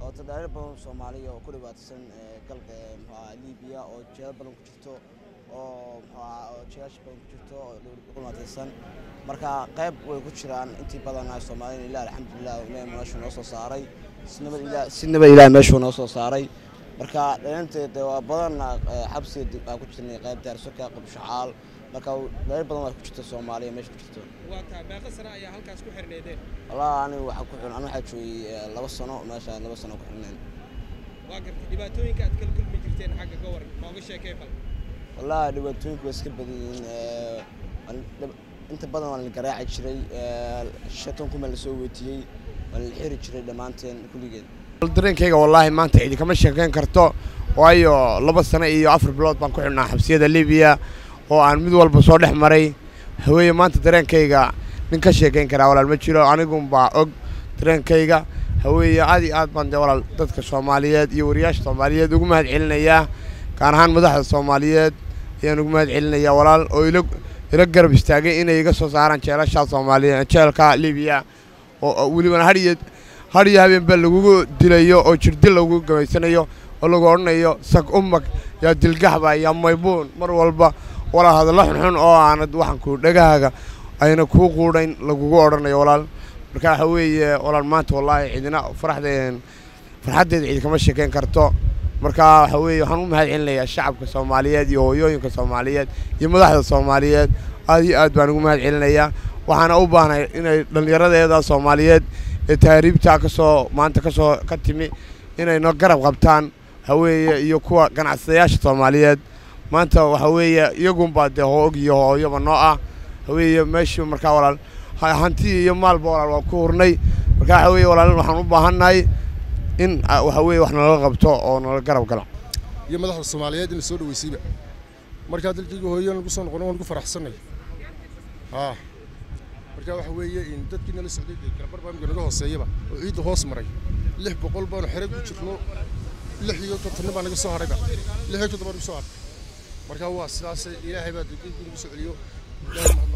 oo tadhaariir badan soomaaliya oo ku dhibaataysan galka muxuaha libiya oo jeelo badan ku jirto oo muxuaha oo jeelasha badan ku jirto oo dhibaataysan marka qayb way ku jiraan intii badanaa soomaaliyana ilaah alxamdulilah ilaah meeshuu noo soo saaray si nabad ilaah meeshuu noo soo saaray marka dhalinteeda waa badan xabsiga aan ku jirnay qayb daarsoka qabshacaal marka dhalin badan waa ku jirta soomaaliya meesha ku jirto waa taa meeqa sano ayaa halkaas ku xirneedeen wallahi aniga waxaa ku xirn aniga waxaa joogay laba sano meesha laba sano ku xirneen waa gartay dhibaatooyinka aad kala kulmi jirteen xagga ka waran nooga sheekee bal wallahi dhibaatooyinku waa iska badan yihiin inta badan waa la garaaci jiray shatan kuma la soo weytiyey waa la xiri jiray dhammaanteen kulligeen dareenkayga wallaahi maanta cidi kama sheekayn karto waayo laba sano iyo afar bilood baan ku xidhnaa xabsiyada libiya oo aan mid walba soo dhex maray haweeye maanta dareenkayga nin ka sheekayn karaa walaal ma jiro anigunbaa og dareenkayga haweeye aad iyo aad baan dee walaal dadka soomaaliyeed iyo wariyaasha soomaaliyeed ugu mahad celinayaa gaar ahaan madaxda soomaaliyeed ayaan ugu mahad celinayaa walaal oo ila ila garab istaagay inay iga soo saaraan jeelashaa soomaaliya jeelka libiya oo welibana hadhiyo har iyo habeenba lagugu dilayo oo jirdil lagu gamaysanayo oo lagu odhanayo sag umag yaa dilgaxba yaa maybuun mar walba walaal hadallo xunxun oo aanad waxanku dhegahaaga ayna kuu quudhayn lagugu odhanayo walaal marka waxa weeye walaal maanta wallaahi cidina faraxdeen farxaddeeda cidi kama sheekayn karto marka waxa weeye waxaan u mahad celinayaa shacabka soomaaliyeed iyo hooyooyinka soomaaliyeed iyo madaxda soomaaliyeed aad iyo aad baan ugu mahad celinayaa waxaana u baahnay inay dhallinyaradeeda soomaaliyeed ee tahriibta ka soo maanta ka soo ka timi inayna garab qabtaan haweeye iyo kuwa ganacsadayaasha soomaaliyeed maanta waxa weeye iyagunbaa dee hoog iyo hooyoba noo ah haweeye meeshii markaa walaal hanti iyo maalba walaal waa ku hurnay marka waxa weeye walaal waxaan u baahannahay in waxa weeye wax nala qabto oo nala garab gala iyo madaxda soomaaliyeed in la soo dhaweysayba markaa dalkayga hooyan lagu soo noqono waan ku faraxsanay haa marka waxa weeye in dadkii nala socday dee kala barbaamka naga hooseeyaba oo ciidda hoos maray lix boqol baanu xere ku jirno lix iyo kontanna baa naga soo hadhayba lix iyo toddoba nagu soo hadhay marka waa sidaas ilaahay baa dalkayga nagu soo celiyo ilaahay